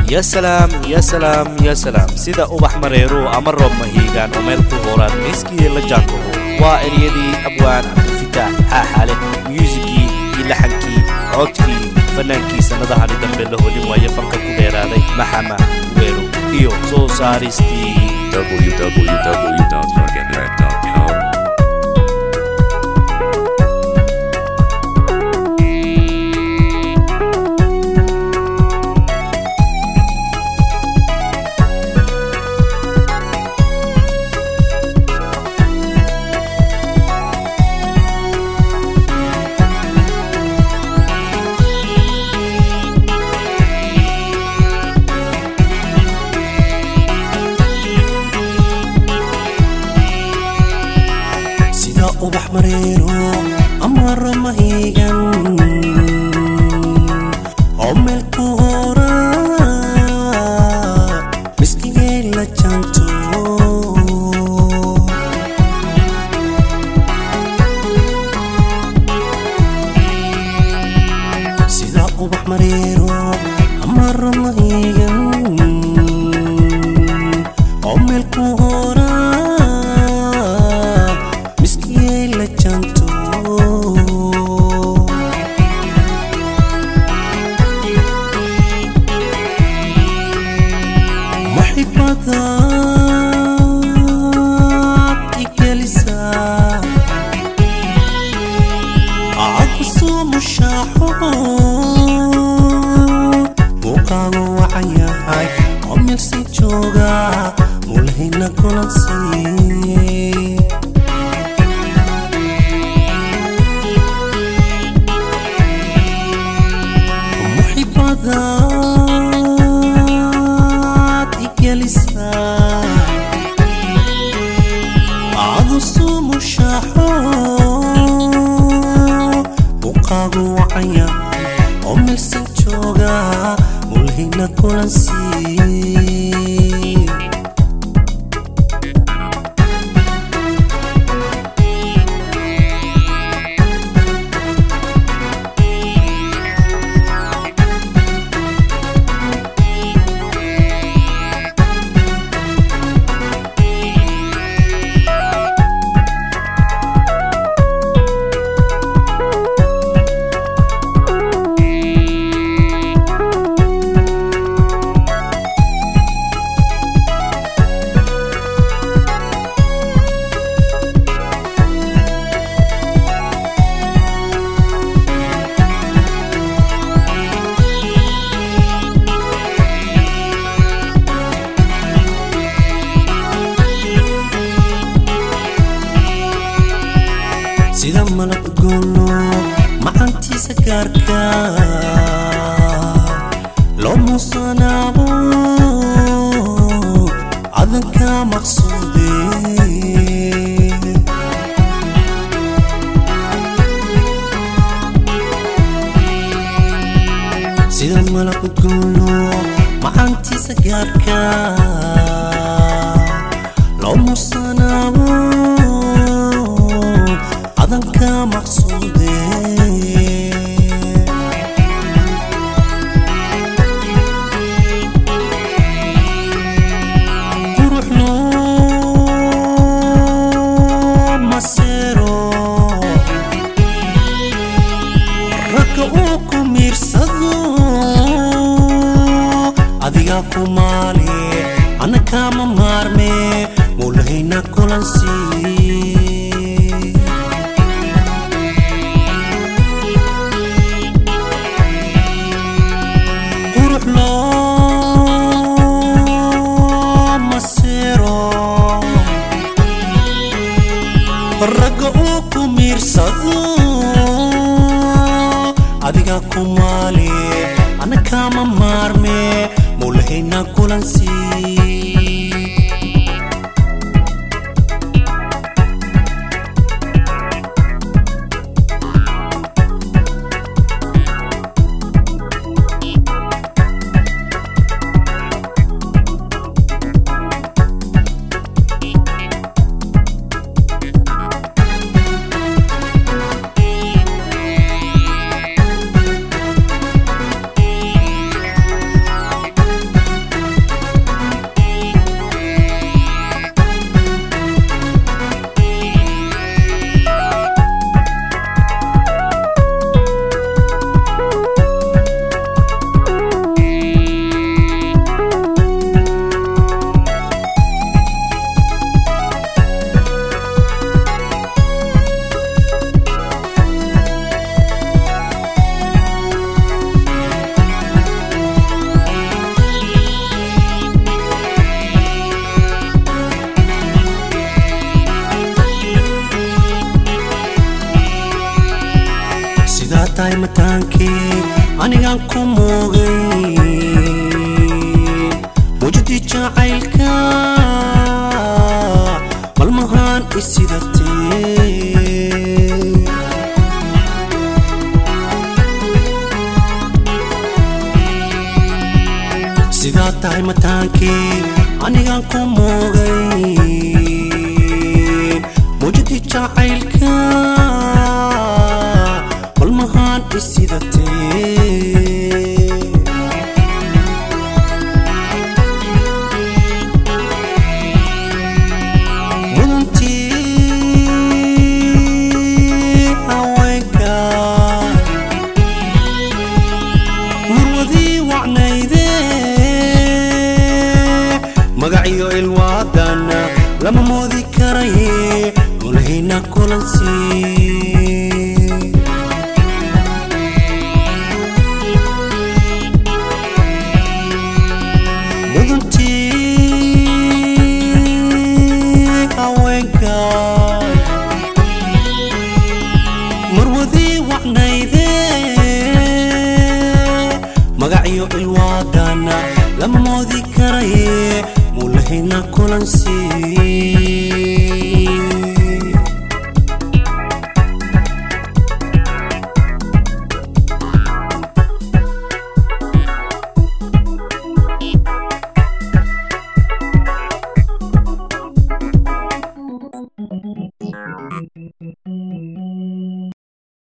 ya salaam ya salaam ya salaam sida ubax mareero ama roob mahiigaan oo meel ku hooraan miiskii la jaankuhu waa eryadii abwaan cabdilfitaax xaaxaale myuusigii iyo laxankii codkii fannaankii sannadahani dambe la hodin waaye fanka ku dheeraaday maxama weero iyo soo saaristii www.fuckingrap.com. sida ubax mareero ama ramahigan oo meel ku hora miskigay la janto sida ubax mareero ama ramahigan oo meel ku hora miskiyay la janto maxibadaad igelisaa cadkusoo mushaaxo muuqaagu wacan yahay oo meelsi jooga mulhina kulansiiye muxibadaad igelisaa cadusuu mushaaxo muuqaagu wacanya oo meelsan jooga mulhina kulansiiye sida malab goolo macantiisa gaarka loo muusanaabo cadanka maqsuude sida malab goolo macantiisa gaarka loo muusanaabo cadanka maqsuude qurux loo maseero ragga uu ku miirsado adigaa ku maali ana kama maarme mulahayna kulansiiye qurux loo maseero ragga uu ku miirsado adigaa ku maali ana kama maarme mulahayna kulansiiye mataankii anigaan ku moogay mujdi jacaylka malmahaan isidatee sidaa tahay mataankii anigaan ku moogay mujdi jacaylka malmahaan isidatee mudantii haweenka murwadii wacnayde magaciyo ilwaadana lama moodi karaye mulahayna kulansii mudantii haweenka marwadii wacnayde magacyo ilwaadana lama moodi karaye mulahayna kulansii